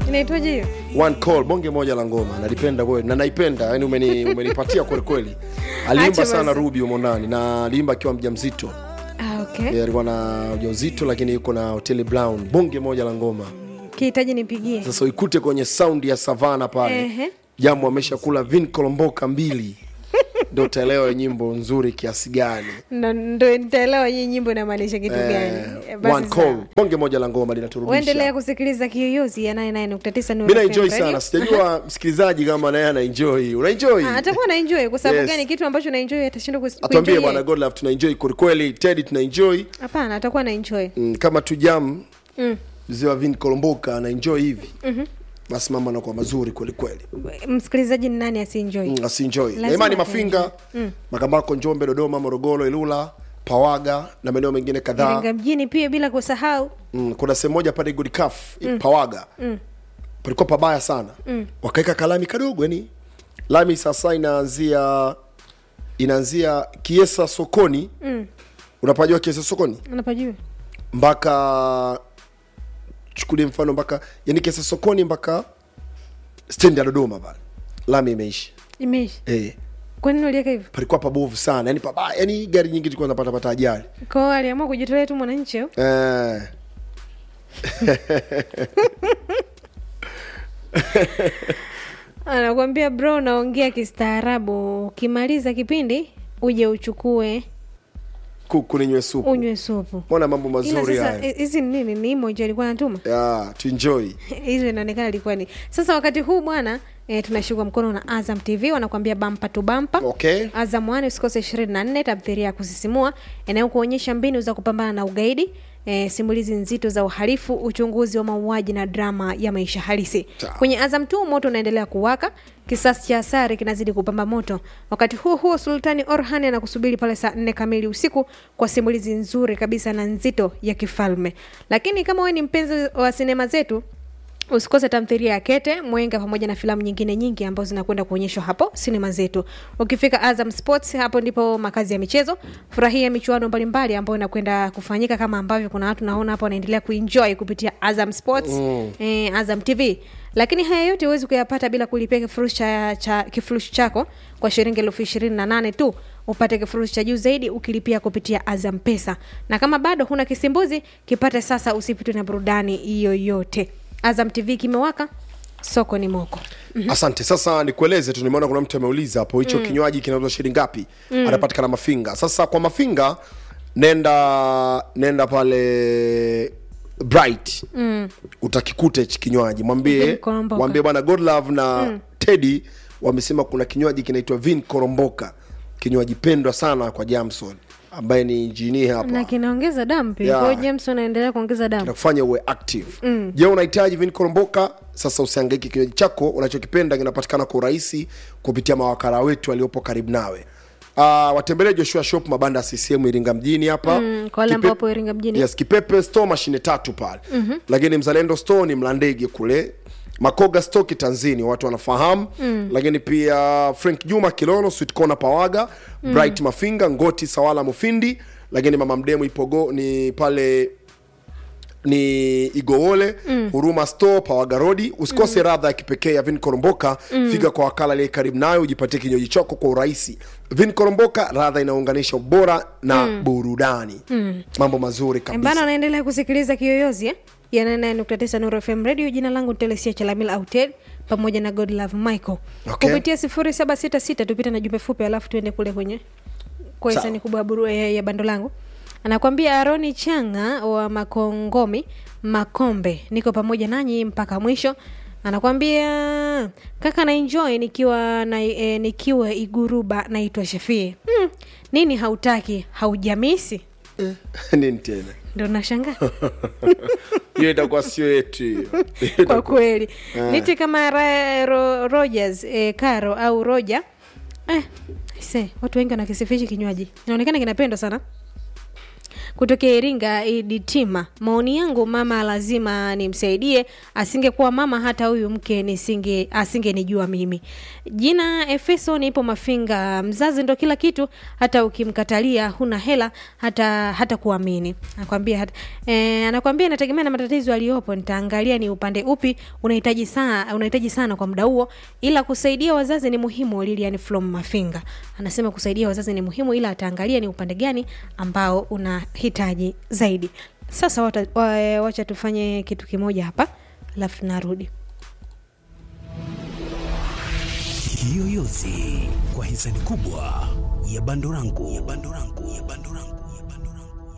inaitwaje hiyo one call bonge moja la ngoma nalipenda kweli na naipenda yani umeni, umenipatia kweli kweli aliimba Acha sana basi. rubi humo ndani na aliimba akiwa mjamzito ah, okay. Eh, alikuwa na ujauzito lakini yuko na hoteli brown bonge moja la ngoma kihitaji nipigie sasa uikute kwenye saundi ya savana pale Ehe. jambo ameshakula vin kolomboka mbili ndo utaelewa nyimbo nzuri kiasi gani Ndo- ndo nitaelewa hii nyimbo inamaanisha kitu gani Eh, Basi one sawa. call bonge moja la ngoma uendelea linaturudisha kusikiliza kiyoyozi ya 99.9 Nuru mi FM naenjoy Radio. sana sijajua msikilizaji kama naye anaenjoy unaenjoy Ah, atakuwa na enjoy kwa sababu Yes. gani kitu ambacho na enjoy atashindwa kus- atuambie kuenjoy bwana yeye? godlove tunaenjoy kwelikweli tedi tunaenjoy hapana atakuwa na enjoy mm, kama tu jam mm. mzee wa vin kolomboka anaenjoy hivi basi mambo anakuwa mazuri kwelikweli msikilizaji ni nani asienjoy mm, asinjoy na Lazima imani ataenjoy. mafinga makambako njombe dodoma morogoro ilula pawaga na maeneo mengine kadhaa iringa mjini pia bila kusahau mm, kuna sehemu moja pale godicaf mm. pawaga mm. palikuwa pabaya sana mm. wakaweka kalami kadogo yani lami sasa inaanzia inaanzia kiesa sokoni mm. unapajua kiesa sokoni unapajua mpaka chukulie mfano mpaka yani kiesa sokoni mpaka stendi ya dodoma pale lami imeisha imeisha eh kwa nini uliweka hivyo palikuwa pabovu sana yani pabaya yani gari nyingi zilikuwa zinapata pata ajali kwao aliamua kujitolea tu mwananchi au? eh. anakwambia bro naongea kistaarabu ukimaliza kipindi uje uchukue kuku ninywe supu unywe supu mbona mambo ila mazuri sasa haya hi- hizi ni nini ni emoji alikuwa anatuma ya tuenjoy hizo inaonekana ilikuwa ni sasa wakati huu bwana e, tunashikwa mkono na azam tv wanakuambia bampa tu bampa okay azam one usikose ishirini na nne tamthiria ya kusisimua inayokuonyesha mbinu za kupambana na ugaidi E, simulizi nzito za uhalifu uchunguzi wa mauaji na drama ya maisha halisi Sawa. kwenye azam tu moto unaendelea kuwaka kisasi cha asari kinazidi kupamba moto wakati huo huo sultani orhan anakusubiri pale saa nne kamili usiku kwa simulizi nzuri kabisa na nzito ya kifalme lakini kama wewe ni mpenzi wa sinema zetu usikose tamthiria ya kete mwenga pamoja na filamu nyingine nyingi ambazo zinakwenda kuonyeshwa hapo sinema zetu ukifika azam sports hapo ndipo makazi ya michezo furahia michuano mbalimbali ambayo inakwenda kufanyika kama ambavyo kuna watu naona hapo wanaendelea kuenjoy kupitia azam sports mm. eh, azam tv lakini haya yote huwezi kuyapata bila kulipia kifurushi cha, cha, kifurushi chako kwa shilingi elfu ishirini na nane tu upate kifurushi cha juu zaidi ukilipia kupitia azam pesa na kama bado huna kisimbuzi kipate sasa usipitwe na burudani yoyote azam tv kimewaka soko ni moko asante sasa nikueleze tu nimeona kuna mtu ameuliza hapo hicho kinywaji kinauzwa shilingi ngapi anapatikana mafinga sasa kwa mafinga nenda nenda pale bright mm. utakikuta hichi kinywaji mwambie Vin Koromboka. mwambie bwana godlove na mm. teddy wamesema kuna kinywaji kinaitwa vin koromboka kinywaji pendwa sana kwa jamson ambaye ni injinia hapa na kinaongeza damu pia Yeah. Kwa hiyo james anaendelea kuongeza damu kinakufanya uwe active mm. je unahitaji vin koromboka sasa usiangaike kinywaji chako unachokipenda kinapatikana kwa urahisi kupitia mawakala wetu waliopo karibu nawe uh, watembelee joshua shop mabanda ya ccm iringa mjini hapa Mm, kwa wale ambao wapo Iringa mjini. yes, kipepe store mashine tatu pale mm-hmm. lakini mzalendo store ni mlandege kule makoga stoki tanzini watu wanafahamu mm. lakini pia frank juma kilono sweet corner pawaga mm. bright mafinga ngoti sawala mufindi lakini mama mdemu ipogo ni pale ni igowole mm. huruma store pawaga rodi usikose mm. radha ya kipekee ya vin koromboka mm. fika kwa wakala aliye karibu nayo ujipatie kinywaji chako kwa urahisi vin koromboka radha inaunganisha ubora na mm. burudani mm. mambo mazuri bana kabisa anaendelea kusikiliza kiyoyozi eh? ya 99.9 Nuru FM radio jina langu ni telesia chalamil autel pamoja na godlove michael Okay. kupitia 0766 tupite na jumbe fupi alafu tuende kule kwenye kwa Sawa. hisani kubwa ya buru- ya, ya bando langu anakwambia aroni changa wa makongomi makombe niko pamoja nanyi mpaka mwisho anakwambia kaka na enjoy nikiwa na, e, nikiwa iguruba naitwa shafie hmm, nini hautaki haujamisi nini tena ndo nashangaa hiyo itakuwa sio yetu hiyo kwa kweli niti kama ra, ro, rogers eh, caro au roja eh, se watu wengi wanakisifishi kinywaji inaonekana kinapendwa sana kutokea iringa iditima maoni yangu mama lazima nimsaidie asingekuwa mama hata huyu mke nisinge asingenijua mimi jina efeso nipo mafinga mzazi ndo kila kitu hata ukimkatalia huna hela hata hata kuamini anakwambia hata, e, anakwambia inategemea na matatizo aliyopo nitaangalia ni upande upi unahitaji sana unahitaji sana kwa muda huo ila kusaidia wazazi ni muhimu lilian from mafinga anasema kusaidia wazazi ni muhimu ila ataangalia ni upande gani ambao unahitaji zaidi sasa wata, wa, wacha tufanye kitu kimoja hapa alafu tunarudi Kiyoyozi kwa hisani kubwa ya Bandorangu ya Bandorangu ya Bandorangu ya Bandorangu.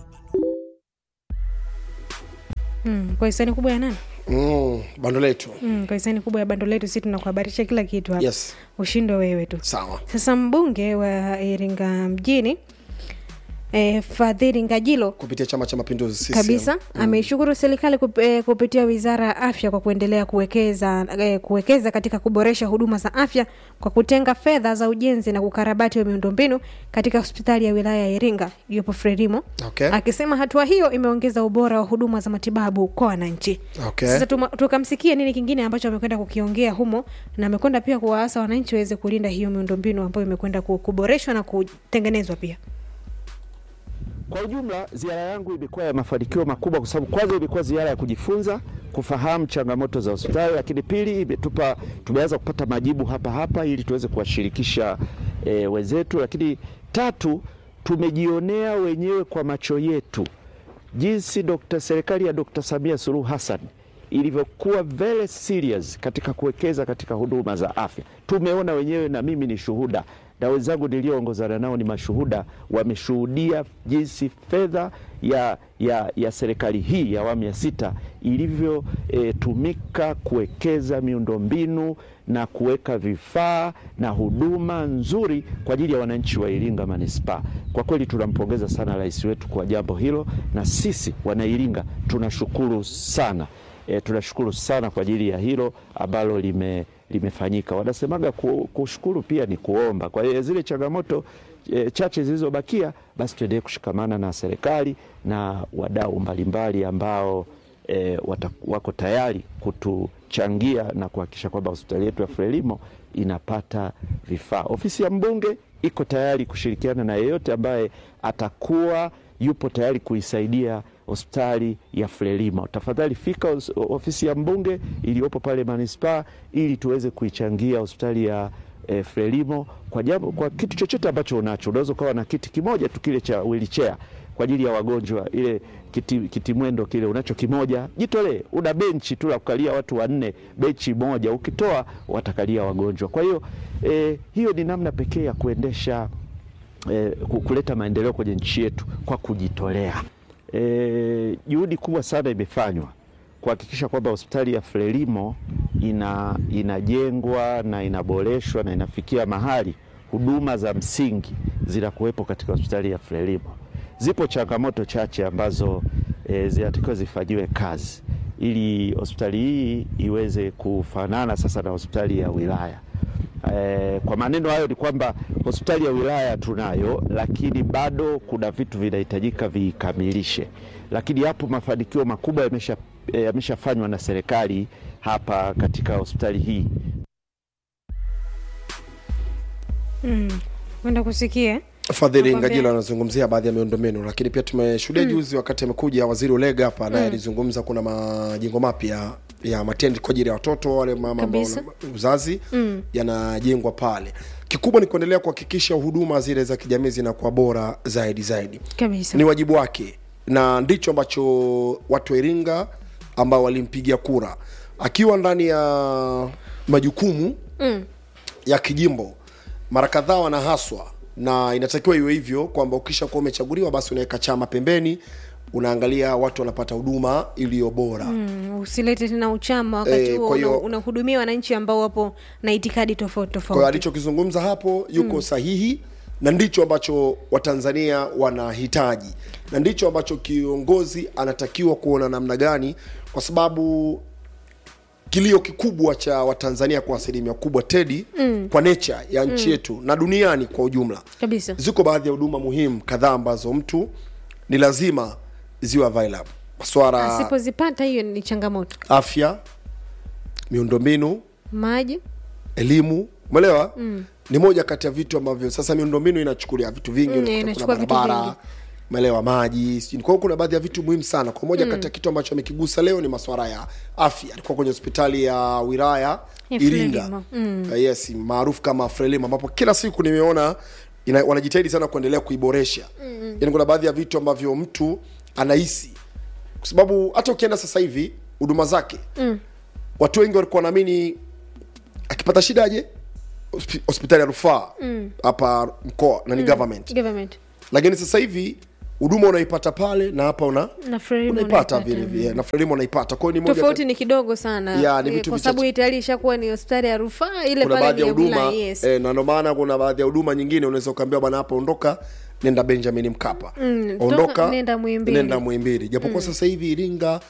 mm, kwa hisani kubwa ya nani mm, bando letu mm, kwa hisani kubwa ya bando letu si tunakuhabarisha kila kitu hapa yes ushindwe wewe tu sawa sasa mbunge wa iringa mjini e, fadhili ngajilo kupitia chama cha mapinduzi CCM. kabisa mm. ameishukuru serikali kup, e, kupitia wizara ya afya kwa kuendelea kuwekeza e, kuwekeza katika kuboresha huduma za afya kwa kutenga fedha za ujenzi na kukarabati wa miundombinu katika hospitali ya wilaya ya iringa iliyopo frelimo Okay. akisema hatua hiyo imeongeza ubora wa huduma za matibabu kwa wananchi Okay. sasa tuma- tukamsikia nini kingine ambacho amekwenda kukiongea humo na amekwenda pia kuwaasa wananchi waweze kulinda hiyo miundombinu ambayo imekwenda ku- kuboreshwa na kutengenezwa pia Kwa ujumla ziara yangu imekuwa ya mafanikio makubwa, kwa sababu kwanza ilikuwa ziara ya kujifunza, kufahamu changamoto za hospitali, lakini pili imetupa tumeanza kupata majibu hapa hapa ili tuweze kuwashirikisha e, wenzetu, lakini tatu tumejionea wenyewe kwa macho yetu jinsi Dr. serikali ya Dr. Samia Suluhu Hassan ilivyokuwa very serious katika kuwekeza katika huduma za afya. Tumeona wenyewe na mimi ni shuhuda na wenzangu nilioongozana nao ni mashuhuda, wameshuhudia jinsi fedha ya, ya, ya serikali hii ya awamu ya sita ilivyotumika e, kuwekeza miundombinu na kuweka vifaa na huduma nzuri kwa ajili ya wananchi wa Iringa manispaa. Kwa kweli tunampongeza sana rais wetu kwa jambo hilo, na sisi wanairinga tunashukuru sana e, tunashukuru sana kwa ajili ya hilo ambalo lime limefanyika. Wanasemaga ku, kushukuru pia ni kuomba. Kwa hiyo zile changamoto e, chache zilizobakia, basi tuendelee kushikamana na serikali na wadau mbalimbali ambao e, wata, wako tayari kutuchangia na kuhakikisha kwamba hospitali yetu ya Frelimo inapata vifaa. Ofisi ya mbunge iko tayari kushirikiana na yeyote ambaye atakuwa yupo tayari kuisaidia hospitali ya Frelimo. Tafadhali fika os- ofisi ya mbunge iliyopo pale manispaa ili tuweze kuichangia hospitali ya e, Frelimo kwa jambo, kwa kitu chochote ambacho unacho. Unaweza ukawa na kiti kimoja tu kile cha wheelchair kwa ajili ya wagonjwa, ile kiti, kiti mwendo kile unacho kimoja, jitolee. Una benchi tu la kukalia watu wanne, benchi moja, ukitoa watakalia wagonjwa. Kwa hiyo e, hiyo ni namna pekee ya kuendesha eh, ku- kuleta maendeleo kwenye nchi yetu kwa kujitolea. Eh, juhudi kubwa sana imefanywa kuhakikisha kwamba hospitali ya Frelimo ina, inajengwa na inaboreshwa na inafikia mahali huduma za msingi zinakuwepo katika hospitali ya Frelimo. Zipo changamoto chache ambazo e, zinatakiwa zifanyiwe kazi ili hospitali hii iweze kufanana sasa na hospitali ya wilaya. Eh, kwa maneno hayo ni kwamba hospitali ya wilaya tunayo, lakini bado kuna vitu vinahitajika viikamilishe, lakini hapo mafanikio makubwa yamesha eh, yameshafanywa na serikali hapa katika hospitali hii. mm. kwenda kusikia Fadhili Nakwambia- Ngajilo anazungumzia baadhi ya miundombinu, lakini pia tumeshuhudia juzi wakati amekuja waziri Ulega hapa naye alizungumza kuna majengo mapya ya matendi kwa ajili ya watoto wale mama ambao Kabisa. wana uzazi yanajengwa pale. Kikubwa ni kuendelea kuhakikisha huduma zile za kijamii zinakuwa bora zaidi zaidi. kabisa Ni wajibu wake na ndicho ambacho watu wa Iringa ambao walimpigia kura akiwa ndani ya majukumu mm. ya kijimbo mara kadhaa wanahaswa na inatakiwa iwe hivyo kwamba ukisha kuwa umechaguliwa basi unaweka chama pembeni unaangalia watu wanapata huduma iliyo bora Mm, usilete tena uchama wakati Eh, huo kwa hiyo- una- unahudumia wananchi ambao wapo na itikadi tofauti kwa hiyo tofauti alichokizungumza hapo yuko sahihi na ndicho ambacho watanzania wanahitaji na ndicho ambacho kiongozi anatakiwa kuona namna gani kwa sababu kilio kikubwa cha watanzania kwa asilimia kubwa tedi mm. kwa nature ya nchi yetu na duniani kwa ujumla kabisa ziko baadhi ya huduma muhimu kadhaa ambazo mtu ni lazima ziwe available maswara asipozipata hiyo ni changamoto afya miundombinu maji elimu umeelewa mm. ni moja kati ya vitu ambavyo sasa miundombinu inachukulia vitu vingi Mm, unakuta inachukua kuna vitu barabara vingi. umeelewa maji sijui. kwa hiyo kuna baadhi ya vitu muhimu sana kwa moja mm. kati ya kitu ambacho amekigusa leo ni maswara ya afya alikuwa kwenye hospitali ya wilaya Ya iringa Frelimo. Mm. uh, yes maarufu kama frelimo ambapo kila siku nimeona ina, wanajitahidi sana kuendelea kuiboresha mm. yani kuna baadhi ya vitu ambavyo mtu anahisi kwa sababu hata ukienda sasa hivi huduma zake mm. watu wengi walikuwa wanaamini akipata shida aje hospi- hospitali ya rufaa hapa mkoa na ni government government lakini sasa hivi huduma unaipata pale na hapa una na Frelimo unaipata unaipata. vile vile na frelimu unaipata kwa hiyo ni moja tofauti kati- ni kidogo sana Ya, ni Eh, vitu kwa sababu vichache. itali ishakuwa ni hospitali ya rufaa ile kuna pale baadhi ni ya ya wilaya huduma yes. eh, na ndio maana kuna baadhi ya huduma nyingine unaweza ukaambiwa bwana hapa ondoka nenda benjamin mkapa Mm, ondoka toka, nenda Muhimbili. nenda muhimbili japokuwa sasa hivi iringa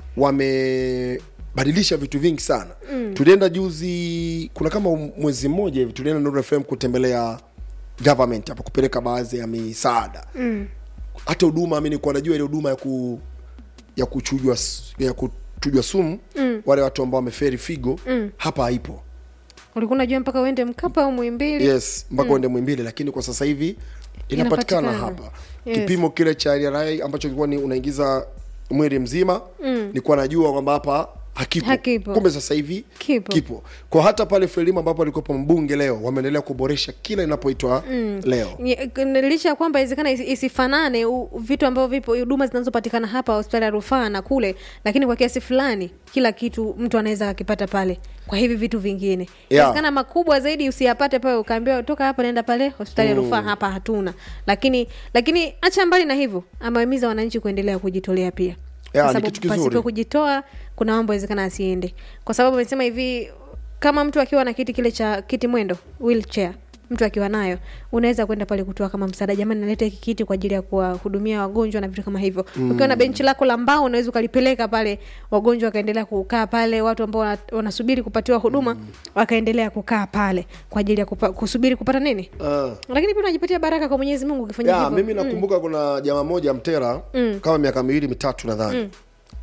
wamebadilisha vitu vingi sana mm. tulienda juzi kuna kama mwezi mmoja hivi tulienda Nuru FM kutembelea government hapo kupeleka baadhi ya misaada mm. hata huduma mi nilikuwa najua ile huduma ya ku ya kuchujwa s- ya kuchujwa sumu mm. wale watu ambao wameferi figo mm. hapa haipo ulikuwa unajua mpaka uende mkapa au mwimbili yes mpaka uende mwimbili lakini kwa sasa hivi inapatikana Inapatikana. hapa Yes. kipimo kile cha RRI ambacho kilikuwa ni unaingiza mwili mzima mm. nilikuwa najua kwamba hapa hakipo. Hakipo. kumbe sasa hivi Kipo. kipo kwa hata pale frelimu ambapo alikuwepo mbunge leo wameendelea kuboresha kila inapoitwa mm. leo Nye- k- licha ya kwamba iwezekana isi- isifanane u- vitu ambavyo vipo huduma zinazopatikana hapa hospitali ya rufaa na kule lakini kwa kiasi fulani kila kitu mtu anaweza akipata pale kwa hivi vitu vingine inawezekana makubwa zaidi usiyapate pale ukaambiwa toka hapa naenda pale hospitali ya rufaa hapa hatuna lakini lakini acha mbali na hivyo amewahimiza wananchi kuendelea kujitolea pia Ya, kwa ni sababu kitu kizuri. pasipo kujitoa kuna mambo yawezekana asiende kwa sababu amesema hivi kama mtu akiwa na kiti kile cha kiti mwendo wheelchair mtu akiwa nayo unaweza kwenda pale kutoa kama msaada jamani naleta hiki kiti kwa ajili ya kuwahudumia wagonjwa na vitu kama hivyo mm. ukiwa na benchi lako la mbao unaweza ukalipeleka pale wagonjwa wakaendelea kukaa pale watu ambao wana- wanasubiri kupatiwa huduma mm. wakaendelea kukaa pale kwa ajili ya kupa, kusubiri kupata nini uh. lakini pia unajipatia baraka kwa mwenyezi mungu ukifanya ya, hivyo mimi nakumbuka kuna jamaa moja mtera mm. kama miaka miwili mitatu nadhani mm.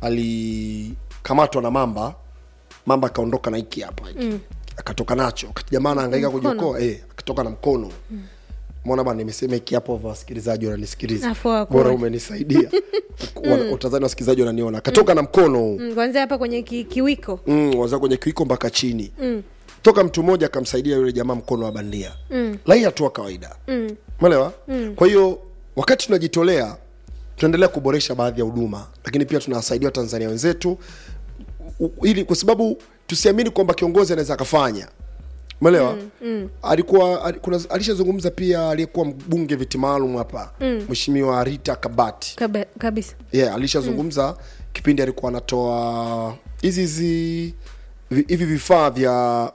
alikamatwa na mamba mamba akaondoka na hiki hapa hiki mm. akatoka nacho wakati jamaa anahangaika Mkono. kujiokoa eh, akatoka na mkono mm. mona bana nimesema hiki hapo va wasikilizaji wananisikiliza Afu wakuone. bora umenisaidia Wana- utazani wasikilizaji wananiona akatoka na mkono huu Mm, kwanzia hapa kwenye ki, kiwiko mm, wazaa kwenye kiwiko mpaka chini mm. toka mtu mmoja akamsaidia yule jamaa mkono wa bandia mm. lai hatua kawaida mm. melewa mm. kwa hiyo wakati tunajitolea tunaendelea kuboresha baadhi ya huduma lakini pia tunawasaidia watanzania wenzetu u- ili kwa sababu tusiamini kwamba kiongozi anaweza akafanya umeelewa mm, mm. alikuwa ali- kuna alishazungumza pia aliyekuwa mbunge viti maalum hapa mheshimiwa rita kabati Kaba, kabisa yeah, alishazungumza mm. kipindi alikuwa anatoa hizi hizi vi- hivi vifaa vya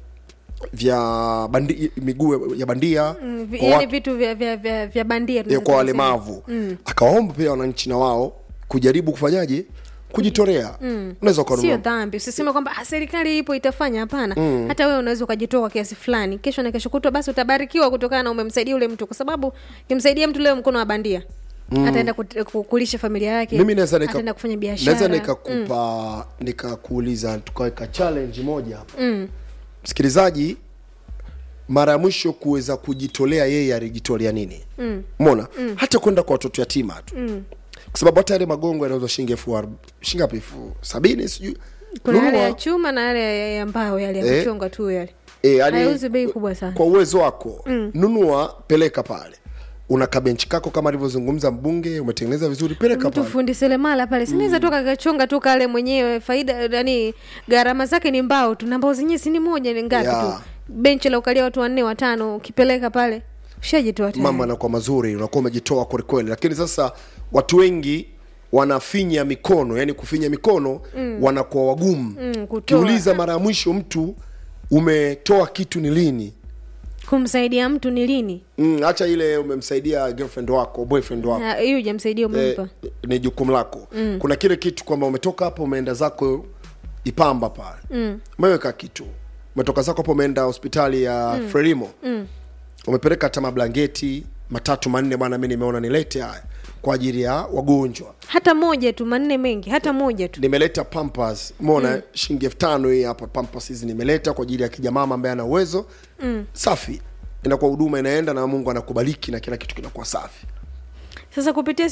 vya bandi, miguu ya bandia Mm, vi- kwa yaani wa- vitu vya, vya, vya, vya bandia ya tunaweza kwa kusema. walemavu mm. akawaomba pia wananchi na wao kujaribu kufanyaje kujitolea mm. unaweza sio ukanunua dhambi usiseme kwamba "Ah, serikali ipo itafanya hapana mm. hata wewe unaweza ukajitoa kwa kiasi fulani kesho na kesho kutwa basi utabarikiwa kutokana na umemsaidia ule mtu kwa sababu kimsaidia mtu leo mkono wa bandia mm. ataenda kut- ku- kulisha familia yake mimi naweza nika- ataenda kufanya naweza biashara nikakupa nikakuuliza tukaweka challenge moja hapa mm. msikilizaji mara ya mwisho kuweza kujitolea yeye alijitolea nini mm. mona mm. hata kwenda kwa watoto yatima tu mm. kwa sababu hata yale magongo yanauzwa shilingi elfu arob- shilingi ngapi elfu sabini sijui kuna yale ya Nunua, chuma na yale ya- ya mbao yale ya Eh. kuchonga tu yale eh, yani, hayauzi bei kubwa sana kwa uwezo wako mm. nunua peleka pale una kabenchi kako kama alivyozungumza mbunge umetengeneza vizuri peleka mtu pale fundi selemala pale sinaweza toka kachonga tu kale mwenyewe faida yani gharama zake ni mbao tu na mbao zenyewe si ni moja ni ngapi Ya. tu benchi la ukalia watu wanne watano ukipeleka pale ushajitoa tayari. mambo yanakuwa mazuri unakuwa umejitoa kwelikweli lakini sasa watu wengi wanafinya mikono yani kufinya mikono mm. wanakuwa wagumu Mm, kutoa. kiuliza mara ya mwisho mtu umetoa kitu ni lini kumsaidia mtu ni lini Mm, hacha ile umemsaidia girlfriend wako boyfriend wako Na hiyo hujamsaidia umempa eh, ni jukumu lako mm. kuna kile kitu kwamba umetoka hapo umeenda zako ipamba pale mm. umeweka kitu umetoka zako hapo umeenda hospitali ya mm. frelimo mm. umepeleka hata mablangeti matatu manne bwana mi nimeona nilete haya kwa ajili ya wagonjwa hata moja tu manne mengi hata moja tu nimeleta pampas mona mm. shilingi elfu tano hii hapa pampas hizi nimeleta kwa ajili ya kijamama ambaye ana uwezo mm. safi inakuwa huduma inaenda na mungu anakubaliki na kila kitu kinakuwa safi sasa kupitia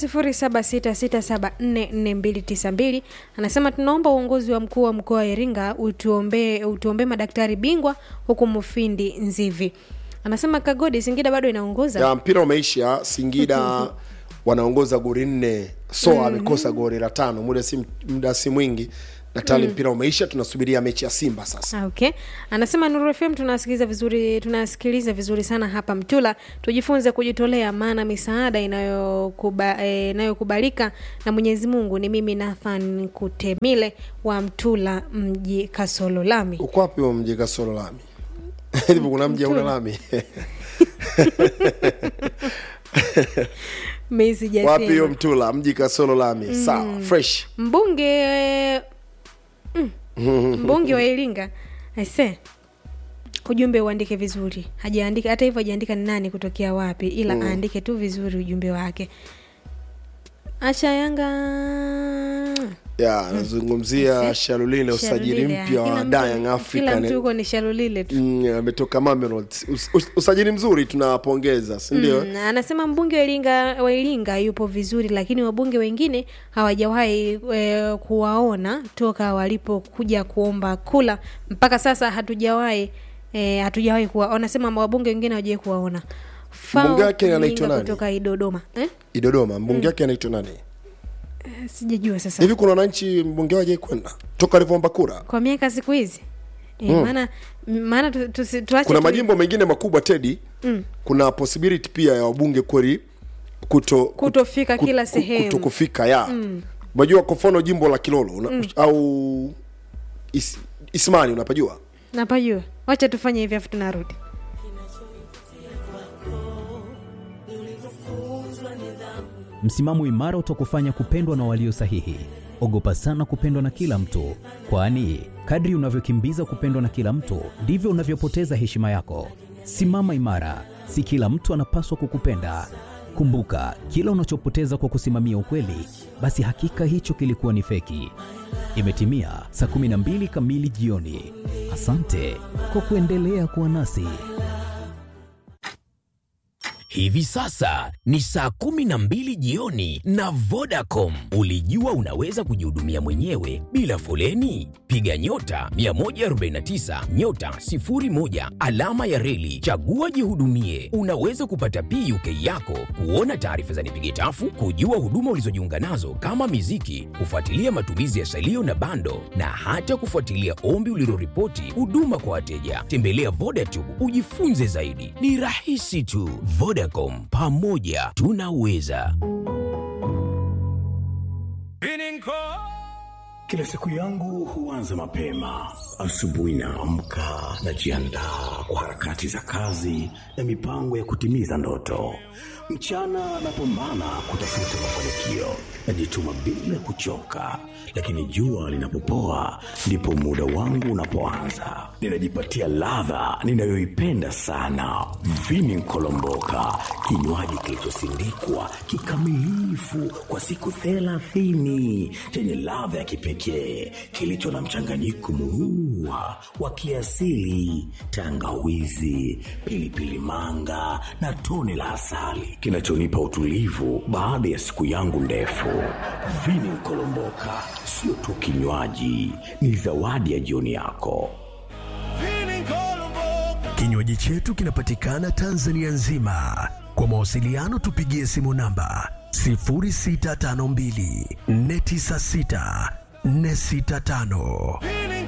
0766744292 anasema tunaomba uongozi wa mkuu wa mkoa wa iringa utuombee utuombee madaktari bingwa huku mufindi nzivi anasema kagodi singida bado inaongoza ya mpira umeisha singida wanaongoza gori nne so amekosa gori la tano muda si, muda si mwingi na tayari mpira umeisha tunasubiria mechi ya simba sasa Ah, okay anasema nuru fm tunasikiliza vizuri tunasikiliza vizuri sana hapa mtula tujifunze kujitolea maana misaada inayokuba, eh, inayokubalika na mwenyezi mungu ni mimi nathan kutemile wa mtula mji kasolo lami uko wapi huo mji kasoro lami hivi kuna mji hauna lami mi wapi hiyo sijasema mtula mji kasoro lami sawa fresh mbunge mm, mbunge wa iringa aise ujumbe uandike vizuri hajaandika hata hivyo hajaandika ni nani kutokea wapi ila aandike tu vizuri ujumbe wake acha yanga ya nazungumzia Ese. shalulile usajili Shalulile, mpya kila wa mtu- Young kila African mtu huko ni shalulile tu Mm, ametoka Mamelodi. Us, us, usajili mzuri tunawapongeza si ndio Mm, anasema mbunge wa Iringa, wa Iringa yupo vizuri, lakini wabunge wengine hawajawahi e, kuwaona toka walipokuja kuomba kula mpaka sasa hatujawahi e, hatujawahi kuwa wanasema wabunge wengine hawajawahi kuwaona Fao Mbunge wake anaitwa Iringa nani? kutoka Idodoma eh? idodoma mbunge wake anaitwa nani Eh, sijajua sasa hivi kuna wananchi mbunge waje kwenda toka alivyoomba kura kwa miaka siku hizi e, maana maana tu, tu, tuache kuna tu- majimbo mengine makubwa tedi mm. kuna possibility pia ya wabunge kweli kuto Kutofika kila sehemu. kuto kufika ya unajua kwa mfano jimbo la kilolo una, au is, ismani unapajua napajua wacha tufanye hivi afu tunarudi Msimamo imara utakufanya kupendwa na walio sahihi. Ogopa sana kupendwa na kila mtu, kwani kadri unavyokimbiza kupendwa na kila mtu ndivyo unavyopoteza heshima yako. Simama imara, si kila mtu anapaswa kukupenda. Kumbuka, kila unachopoteza kwa kusimamia ukweli, basi hakika hicho kilikuwa ni feki. Imetimia saa 12 kamili jioni. Asante kwa kuendelea kuwa nasi. Hivi sasa ni saa kumi na mbili jioni na Vodacom. Ulijua unaweza kujihudumia mwenyewe bila foleni? Piga nyota 149 nyota 01 alama ya reli, chagua jihudumie. Unaweza kupata PUK yako, kuona taarifa za nipige tafu, kujua huduma ulizojiunga nazo kama miziki, kufuatilia matumizi ya salio na bando, na hata kufuatilia ombi uliloripoti huduma kwa wateja. Tembelea Vodacom ujifunze zaidi, ni rahisi tu. Vodacom, pamoja tunaweza. Kila siku yangu huanza mapema. Asubuhi naamka, najiandaa kwa harakati za kazi na mipango ya kutimiza ndoto. Mchana napambana kutafuta mafanikio, najituma bila kuchoka, lakini jua linapopoa ndipo muda wangu unapoanza. Ninajipatia ladha ninayoipenda sana, vini nkolomboka, kinywaji kilichosindikwa kikamilifu kwa siku thelathini chenye ladha ya kipekee kilicho na mchanganyiko murua wa kiasili, tangawizi, pilipili manga na tone la asali kinachonipa utulivu baada ya siku yangu ndefu. Vini Nkolomboka sio tu kinywaji, ni zawadi ya jioni yako. Kinywaji chetu kinapatikana Tanzania nzima. Kwa mawasiliano tupigie simu namba 0652 496 465.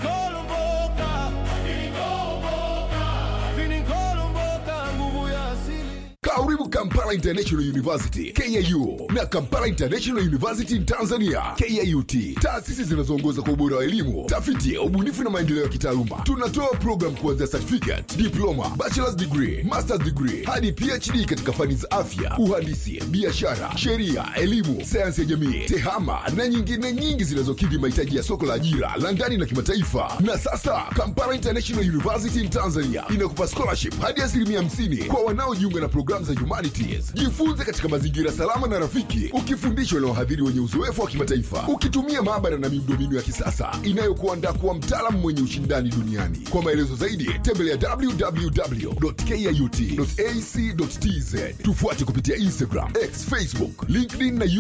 Karibu Kampala International University KIU na Kampala International University in Tanzania KIUT, taasisi zinazoongoza kwa ubora wa elimu, tafiti, ubunifu na maendeleo ya kitaaluma. Tunatoa program kuanzia certificate, diploma, bachelor's degree, master's degree hadi PhD katika fani za afya, uhandisi, biashara, sheria, elimu, sayansi ya jamii, tehama na nyingine nyingi zinazokidhi mahitaji ya soko la ajira la ndani na kimataifa. Na sasa Kampala International University in Tanzania inakupa scholarship hadi asilimia 50 kwa wanaojiunga na programu za humani humanities jifunze katika mazingira salama na rafiki ukifundishwa na wahadhiri wenye uzoefu wa kimataifa ukitumia maabara na miundombinu ya kisasa inayokuandaa kuwa mtaalamu mwenye ushindani duniani kwa maelezo zaidi tembelea www.kut.ac.tz tufuate kupitia instagram x facebook linkedin na